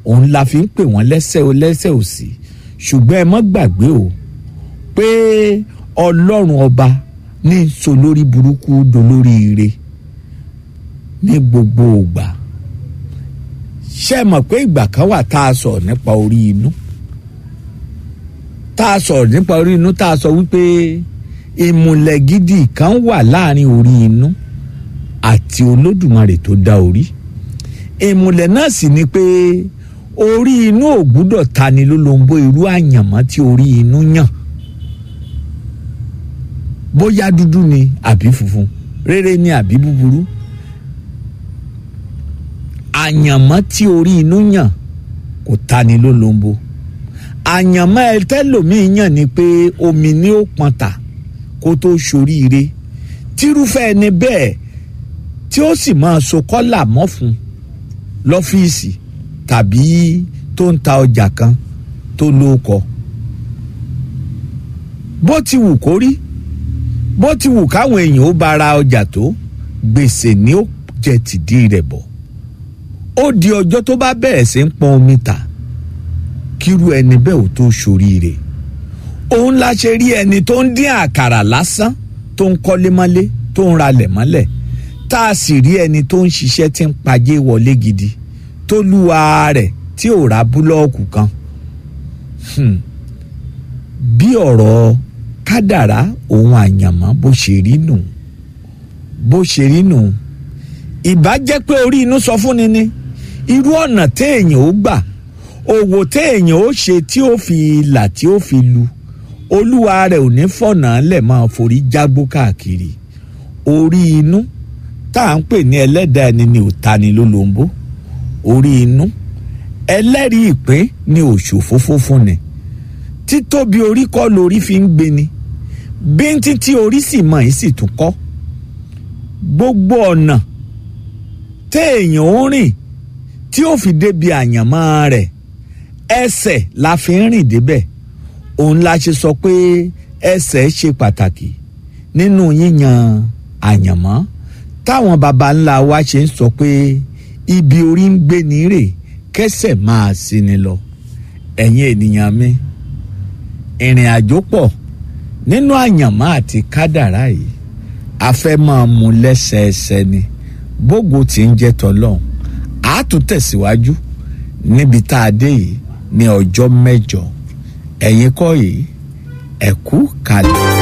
òun la fi ń pè wọ́n lẹ́sẹ̀ o lẹ́sẹ̀ òsì ṣùgbọ́n ẹ mọ́ gbàgbé o pé ọlọ́run ọba ní so lórí burúkú dolórí ire ní gbogbo ìgbà ṣé ẹ mọ̀ pé ìgbà kan wà tá a sọ̀rọ̀ nípa orí inú tá a sọ̀rọ̀ nípa orí inú tá a sọ wípé ìmùlẹ̀ gidi kan wà láàrin orí inú àti olódùmarè tó dá orí ìmùlẹ̀ náà sì ni pé orí inú ò gbúdọ̀ tani lólobó irú àyànmọ́ tí orí inú yàn bóyá dúdú ni àbí funfun rere ni àbí búburú àyànmọ́ tí orí inú yàn kò tani lólobó àyànmọ́ ẹ tẹ́lòmíì yàn ni pé omi ni ó pọn ta kó tó ṣoríire tírúfẹ́ ẹni bẹ́ẹ̀ tí ó sì máa so kọ́là mọ́ fún lọ́fíìsì tàbí tó ń ta ọjà kan tó lóko bó ti wù kó rí bó ti wù káwọn èèyàn ó bá ra ọjà tó gbèsè ni ó jẹ tìdí rẹ̀ bọ̀ ó di ọjọ́ tó bá bẹ̀rẹ̀ sí ń pọn omi ta kírú ẹni bẹ́ẹ̀ ò tó ṣoríire òun la ṣe rí ẹni tó ń dín àkàrà lásán tó ń kọ́lé mọ́lé tó ń ralẹ̀ mọ́lẹ̀ tá a sì rí ẹni tó ń ṣiṣẹ́ tí ń pajé wọlé gidi tó lúwa rẹ̀ tí ò ra búlọ́ọ̀kù kan bí ọ̀rọ̀ kádàrá òun àyànmọ́ bó ṣe rí nù bó ṣe rí nù ìbá jẹ́ pé orí inú sọ fún ni ni irú ọ̀nà téèyàn ó gbà òwò téèyàn ó ṣe tí ó fi là tí ó fi lu olúwa rẹ̀ ò ní fọ̀nà lẹ̀ máa forí jágbó káàkiri orí inú tá à ń pè ní ẹlẹ́dàá ẹni ni ò ta ni lólobó orí inú ẹlẹ́rìí ìpín ni òṣòfófó fún ni títóbi orí kọ́ lórí fi ń gbé ni bíntín tí orí sì mọ̀ yìí sì tún kọ́ gbogbo ọ̀nà téèyàn ó rìn tí ó fi débi àyànmọ́ rẹ̀ ẹsẹ̀ la fi ń rìn débẹ̀ òun la ṣe sọ pé ẹsẹ̀ ṣe pàtàkì nínú yíyan àyànmọ́ táwọn baba ńlá wa ṣe ń sọ pé ibi orí ń gbé ní rè kẹsẹ̀ máa sí ni lọ ẹ̀yin ènìyàn mi ìrìn àjò pọ̀ nínú àyànmọ́ àti kádàrá yìí a fẹ́ máa mú lẹ́sẹẹsẹ ni bógo tí ń jẹ́ tọ́lọ́hún a tún tẹ̀síwájú níbi tá a dé yìí ní ọjọ́ mẹ́jọ ẹ̀yin kọ́ yìí ẹ̀kú kalẹ̀.